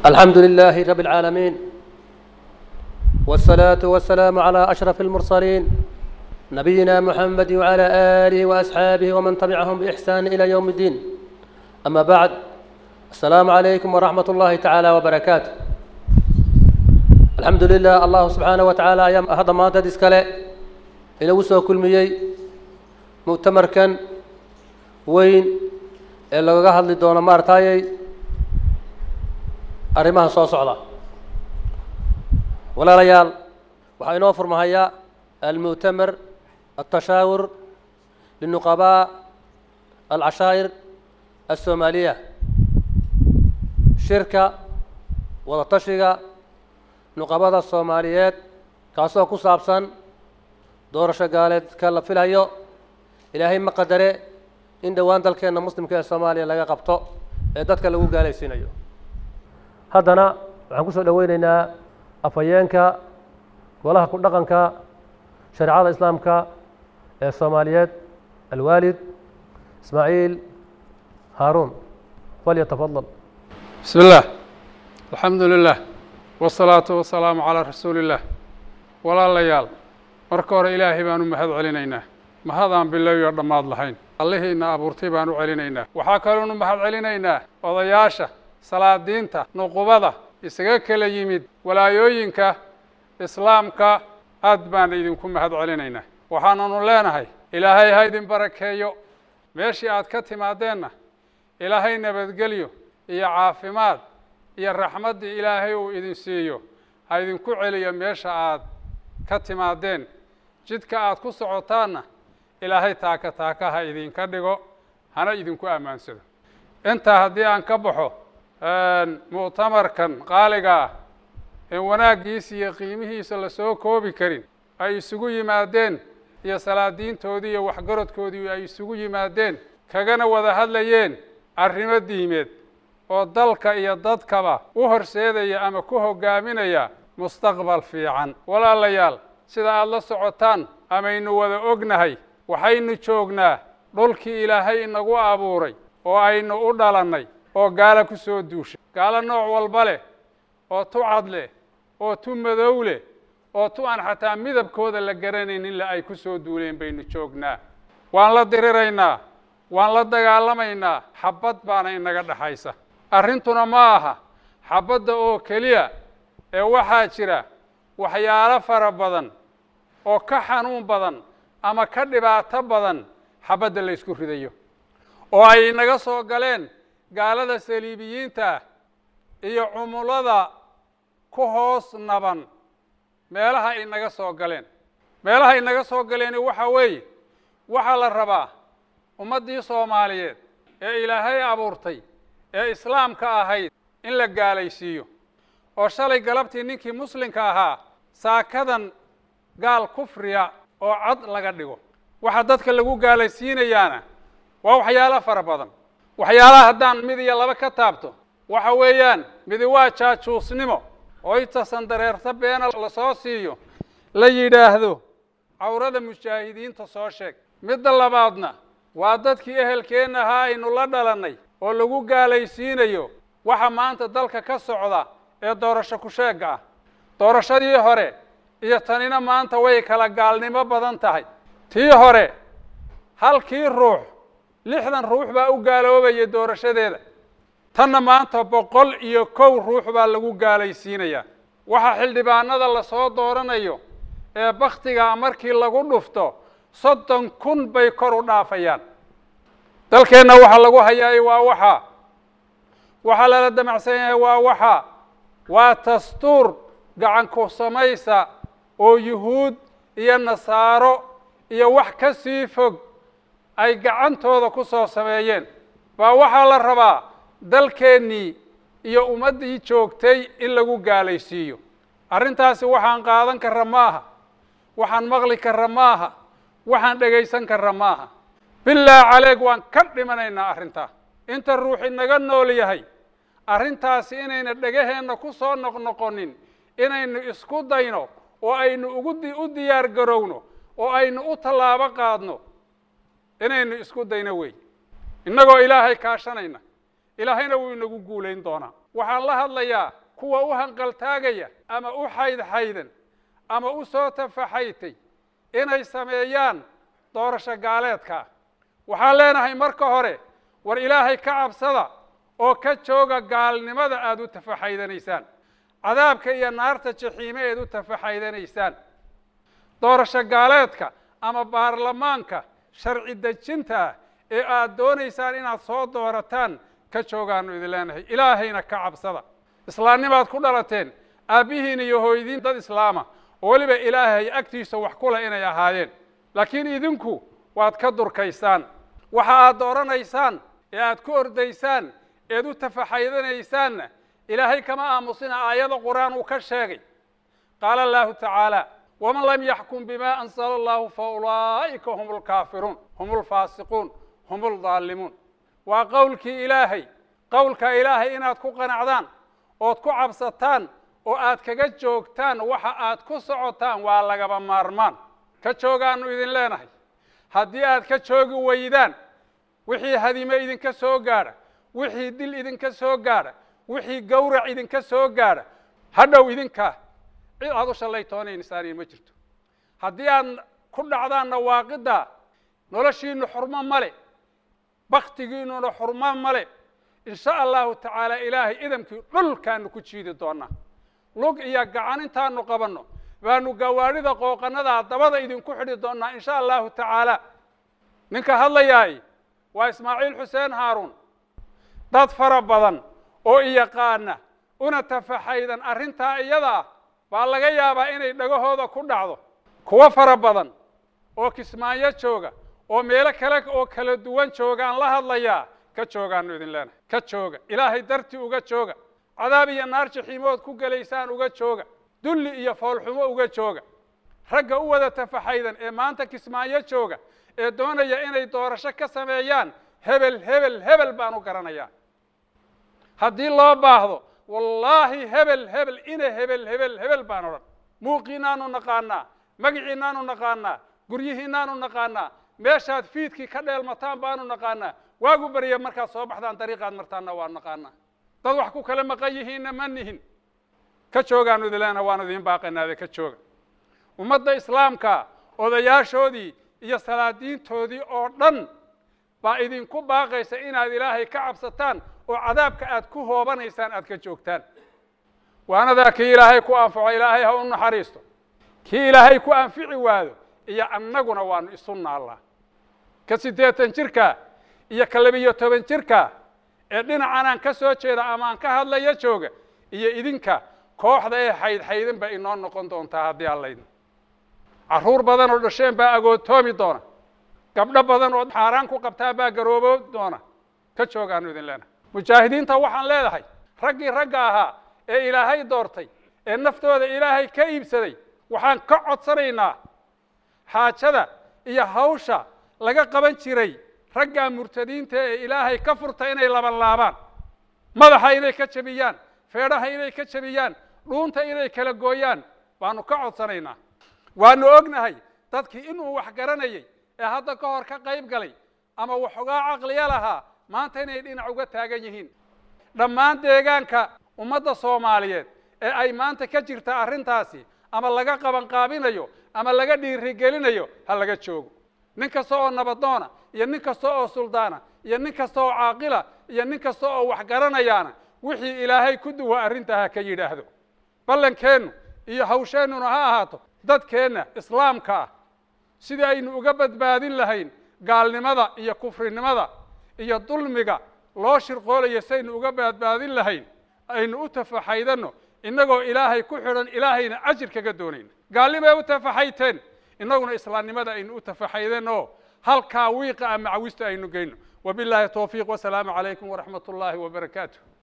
الحمد لله رب العالمين والصلاة والسلام على أشرف المرسلين نبينا محمد وعلى آله وأصحابه ومن تبعهم بإحسان إلى يوم الدين أما بعد السلام عليكم ورحمة الله تعالى وبركاته الحمد لله الله سبحانه وتعالى أيام هذا ما تدس كله إلى وسو كل ميي مؤتمر كان وين إلا قهد لدونا مارتاي arrimaha soo socda walaalayaal waxaa inoo furmahayaa almu'tamar altashaawur linuqabaa alcashaa'ir alsoomaaliya shirka wadatashiga nuqabada soomaaliyeed kaasoo ku saabsan doorasho gaaleedka la filayo ilaahay ma qadare in dhowaan dalkeenna muslimka ee soomaaliya laga qabto ee dadka lagu gaalaysiinayo haddana waxaan ku soo dhoweyneynaa afhayeenka golaha ku dhaqanka shareecada islaamka ee soomaaliyeed alwaalid ismaaciil haaruun falyatafadal بسم الله الحمد لله والصلاة والسلام على رسول الله walaalayaal marka hore ilaahay baan u mahad celinaynaa mahadaan bilow iyo dhammaad lahayn allihiina abuurtay baan u celinaynaa waxaa kaloonu mahad celinaynaa odayaasha salaadiinta nuqubada isaga kala yimid walaayooyinka islaamka aad baan idinku mahad celinaynaa waxaananu leenahay ilaahay ha idin barakeeyo meeshii aad ka timaadeenna ilaahay nabadgelyo iyo caafimaad iyo raxmaddii ilaahay uu idin siiyo ha idinku celiyo meesha aad ka timaadeen jidka aad ku socotaanna ilaahay taaka taaka ha idinka dhigo hana idinku ammaansado intaa haddii aan ka baxo mu'tamarkan qaaliga ah ee wanaaggiisa iyo qiimihiisa lasoo koobi karin ay isugu yimaadeen iyo salaadiintoodii iyo waxgaradkoodii ay isugu yimaadeen kagana wada hadlayeen arrimo diimeed oo dalka iyo dadkaba u horseedaya ama ku hoggaaminaya mustaqbal fiican walaalayaal sida aada la socotaan amaynu wada ognahay waxaynu joognaa dhulkii ilaahay inagu abuuray oo aynu u dhalannay oo gaalo ku soo duushay gaalo nooc walba leh oo tu cad leh oo tu madow leh oo tu aan xataa midabkooda la garanaynin le ay ku soo duuleen baynu joognaa waan la diriraynaa waan la dagaalamaynaa xabbad baana inaga dhexaysa arrintuna ma aha xabbadda oo keliya ee waxaa jira waxyaalo fara badan oo ka xanuun badan ama ka dhibaato badan xabbadda la ysku ridayo oo ay inaga soo galeen gaalada saliibiyiinta iyo cumulada ku hoos naban meelaha ay naga soo galeen meelaha ay naga soo galeeni waxa weeye waxaa la rabaa ummaddii soomaaliyeed ee ilaahay abuurtay ee islaamka ahayd in la gaalaysiiyo oo shalay galabtii ninkii muslimka ahaa saakadan gaal kufriya oo cad laga dhigo waxa dadka lagu gaalaysiinayaana waa waxyaalo fara badan waxyaalaha haddaan mid iyo laba ka taabto waxa weeyaan midi waa jaajuusnimo oo intasan dareerta beena lasoo siiyo la yidhaahdo cawrada mujaahidiinta soo sheeg midda labaadna waa dadkii ehelkeenna ahaa aynu la dhalannay oo lagu gaalaysiinayo waxa maanta dalka ka socda ee doorasho ku sheegga ah doorashadii hore iyo tanina maanta way kala gaalnimo badan tahay tii hore halkii ruux lixdan ruux baa u gaaloobaya doorashadeeda tanna maanta boqol iyo kow ruux baa lagu gaalaysiinayaa waxa xildhibaanada lasoo dooranayo ee bakhtigaa markii lagu dhufto soddon kun bay kor u dhaafayaan dalkeenna waxa lagu hayaay waa waxa waxaa lala damacsan yahay waa waxa waa dastuur gacan ku samaysa oo yuhuud iyo nasaaro iyo wax ka sii fog ay gacantooda ku soo sameeyeen baa waxaa la rabaa dalkeennii iyo ummaddii joogtay in lagu gaalaysiiyo arrintaasi waxaan qaadan karra maaha waxaan maqli karra maaha waxaan dhegaysan karra maaha bilaa caleeg waan ka dhimanaynaa arrintaa inta ruuxi naga nool yahay arrintaasi inayna dhegaheenna ku soo noqnoqonin inaynu isku dayno oo aynu ugu u diyaar garowno oo aynu u tallaabo qaadno inaynu isku dayno wey innagoo ilaahay kaashanayna ilaahayna wuu inagu guulayn doonaa waxaan la hadlayaa kuwa u hanqaltaagaya ama u xaydxaydan ama u soo tafaxaytay inay sameeyaan doorasho gaaleedka waxaan leenahay marka hore war ilaahay ka cabsada oo ka jooga gaalnimada aada u tafaxaydanaysaan cadaabka iyo naarta jaxiime eed u tafaxaydanaysaan doorasho gaaleedka ama baarlamaanka sharci dejinta ah ee aada doonaysaan inaad soo doorataan ka joogaanu idin leenahay ilaahayna ka cabsada islaamnimaad ku dhalateen aabbihiin iyo hooydiin dad islaama oo weliba ilaahay agtiisa wax kula inay ahaayeen laakiin idinku waad ka durkaysaan waxa aad dooranaysaan ee aad ku ordaysaan eed u tafaxaydanaysaanna ilaahay kama aamusina aayada qur-aan uu ka sheegay qaala allahu tacaala waman lam yaxkum bima ansala allahu fa ulaa'ika hum lkaafiruun hum lfaasiquun hum ldaalimuun waa qowlkii ilaahay qowlka ilaahay inaad ku qanacdaan ood ku cabsataan oo aad kaga joogtaan waxa aad ku socotaan waa lagaba maarmaan ka joogaanu idin leenahay haddii aad ka joogi weydaan wixii hadime idinka soo gaadha wixii dil idinka soo gaadha wixii gawrac idinka soo gaadha hadhow idinkaa cid aad u shallaytoonaynsaaniin ma jirto haddii aad ku dhacdaan nawaaqidda noloshiinu xurmo male baktigiinuna xurmo male in sha allahu tacaala ilaahay idamkii dhulkaanu ku jiidi doonaa lug iyo gacan intaanu qabanno baanu gawaadhida qooqanadaa dabada idinku xidhi doonaa in sha allahu tacaala ninka hadlayaay waa ismaaciil xuseen haaruun dad fara badan oo iyaqaana una tafaxaydan arrintaa iyadaa baa laga yaabaa inay dhagahooda ku dhacdo kuwo fara badan oo kismaayo jooga oo meelo kale oo kala duwan joogaan la hadlayaa ka joogaanu idin leenahay ka jooga ilaahay dartii uga jooga cadaab iyo naar jaxiimood ku gelaysaan uga jooga dulli iyo foolxumo uga jooga ragga u wada tafaxaydan ee maanta kismaayo jooga ee doonaya inay doorasho ka sameeyaan hebel hebel hebel baan u garanayaa haddii loo baahdo wallaahi hebel hebel ina hebel hebel hebel baan odhan muuqiinaanu naqaanaa magiciinaanu naqaanaa guryihiinaanu naqaanaa meeshaad fiidkii ka dheelmataan baanu naqaanaa waagu barya markaad soo baxdaan dariiqaad martaanna waa naqaanaa dad wax ku kala maqan yihiinna ma nihin ka joogaanu idin leenaha waanu idiin baaqanaade ka jooga ummadda islaamka odayaashoodii iyo salaadiintoodii oo dhan baa idinku baaqaysa inaad ilaahay ka cabsataan oo cadaabka aad ku hoobanaysaan aad ka joogtaan waanadaa kii ilaahay ku anfaco ilaahay ha u naxariisto kii ilaahay ku anfici waado iyo annaguna waanu isu naallaa ka siddeetan jirka iyo ka labiyo toban jirka ee dhinacan aan ka soo jeeda ama aan ka hadlaya jooga iyo idinka kooxda ee xaydxaydan baa inoo noqon doontaa haddii allaydin carruur badan oo dhasheen baa agootoomi doona gabdho badan oo xaaraan ku qabtaa baa garoobo doona ka joogaanu idin leenahay mujaahidiinta waxaan leedahay raggii ragga ahaa ee ilaahay doortay ee naftooda ilaahay ka iibsaday waxaan ka codsanaynaa xaajada iyo hawsha laga qaban jiray raggaa murtadiinta ee ilaahay ka furta inay laban laabaan madaxa inay ka jebiyaan feedhaha inay ka jebiyaan dhuunta inay kala gooyaan baanu ka codsanaynaa waanu ognahay dadkii inuu wax garanayay ee hadda ka hor ka qayb galay ama waxoogaa caqliya lahaa maanta inay dhinac uga taagan yihiin dhammaan deegaanka ummadda soomaaliyeed ee ay maanta ka jirta arrintaasi ama laga qabanqaabinayo ama laga dhiirigelinayo ha laga joogo nin kasta oo nabadoona iyo nin kasta oo suldaana iyo nin kasta oo caaqila iyo nin kasta oo wax garanayaana wixii ilaahay ku duwa arrintaa ha ka yidhaahdo ballankeennu iyo hawsheennuna ha ahaato dadkeenna islaamka ah sidii aynu uga badbaadin lahayn gaalnimada iyo kufrinimada iyo dulmiga loo shirqoolayo saynu uga badbaadin lahayn aynu u tafaxaydanno innagoo ilaahay ku xidhan ilaahayna ajir kaga doonayna gaalnimay u tafaxayteen innaguna islaamnimada aynu u tafaxaydan oo halkaa wiiqa a macawista aynu geyno wabilaahi towfiiq wasalaamu calaykum waraxmat ullaahi wabarakaatu